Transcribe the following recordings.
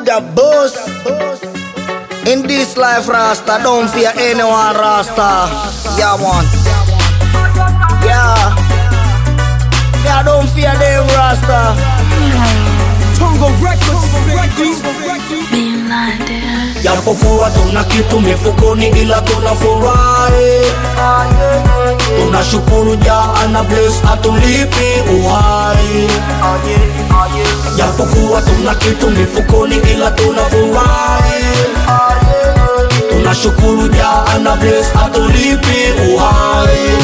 the boss. In this life, Rasta, don't fear anyone, Rasta. Yeah, man. Yeah. Yeah, don't fear them, Rasta. Tongo Records, Records, Being blinded. japokuwa tuna kitu mifukoni ila tuna furahi tunashukuru ja ana bless atulipi uhai japokuwa tuna kitu mifukoni ila tuna furahi tunashukuru ja ana bless atulipi uhai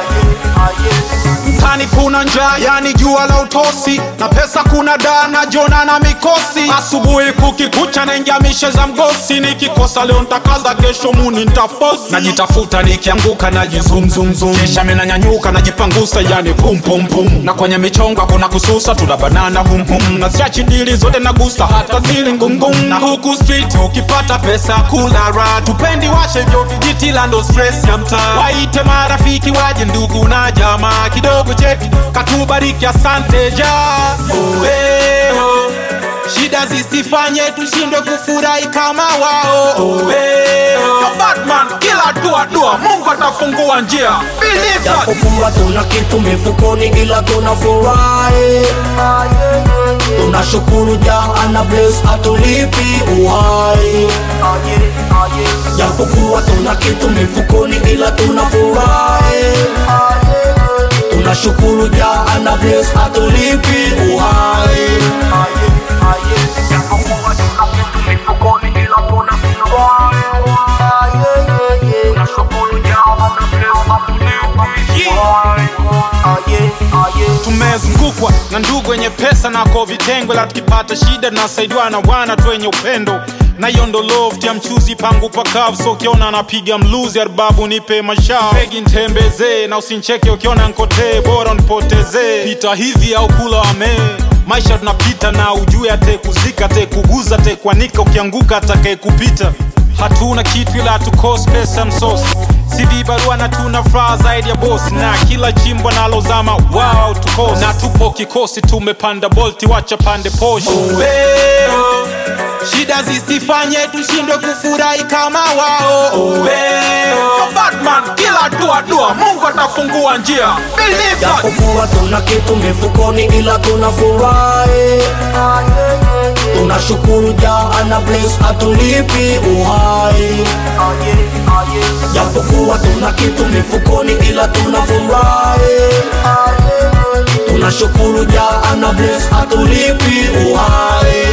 mtani kuna njaa yani jua la utosi na pesa kuna daa na jona na mikosi asubuhi kukikucha naingia mishe za mgosi nikikosa leo ntakaza kesho muni ntafosi najitafuta nikianguka najizumzumzum kisha menanyanyuka najipangusa yani pumpumpum na kwenye michongo kuna kususa tuna banana humhum na siachi dili zote nagusa hata zili ngumngum na huku street ukipata pesa kula ra tupendi washe vyo vijiti la ndo stress ya mtaa waite marafiki waje ndugu na jamaa kidogo cheki katubariki asante ja Uweho. shida zisifanye tushindwe kufurahi kama wao Uweho. Batman kila dua dua mungu atafungua njia Believe that. japokuwa tuna kitu mifukoni ila tuna furahi tunashukuru ja ana bless atulipi uhai japokuwa tuna kitu mifukoni ila tuna furahi tunashukuru ja ana bless atulipi uhai japokuwa tuna kitu mifukoni ila tuna furahi tunashukuru ja ana bless atulipi uhai tumezungukwa na ndugu wenye pesa nako vitengo la tukipata shida tunasaidiwa na wana tu wenye upendo na hiyo ndo love ya mchuzi pangu pakavu so ukiona anapiga mluzi arbabu nipe mashao pegi ntembezee na usincheke ukiona nkotee bora nipotezee pita hivi au kula wamee maisha tunapita na ujue atekuzika atekuguza atekuanika ukianguka atakaye kupita hatuna kitu ila tukos pesa msosi CD barua na tuna furaha zaidi ya bosi na kila chimbo nalozama wao tukosi na tupo kikosi tumepanda bolti wacha pande poshi Uweo. shida zisifanye tushindwe kufurahi kama wao Uweo. Batman kila dua dua mungu atafungua njia Believe that. japokuwa tuna kitu mifukoni ila tuna furahi tunashukuru ja ana bless atulipi uhai japokuwa tuna kitu mifukoni ila tuna furahi tunashukuru ja ana bless atulipi uhai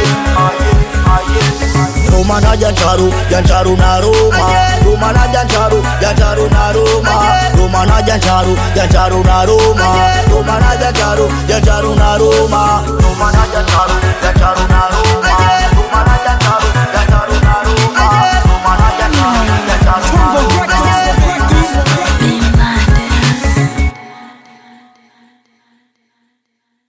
Roma na Jancharu, Jancharu na Roma. Roma na Jancharu, Jancharu na Roma. Roma na Jancharu, Jancharu na Roma. Roma na Jancharu, Jancharu na Roma.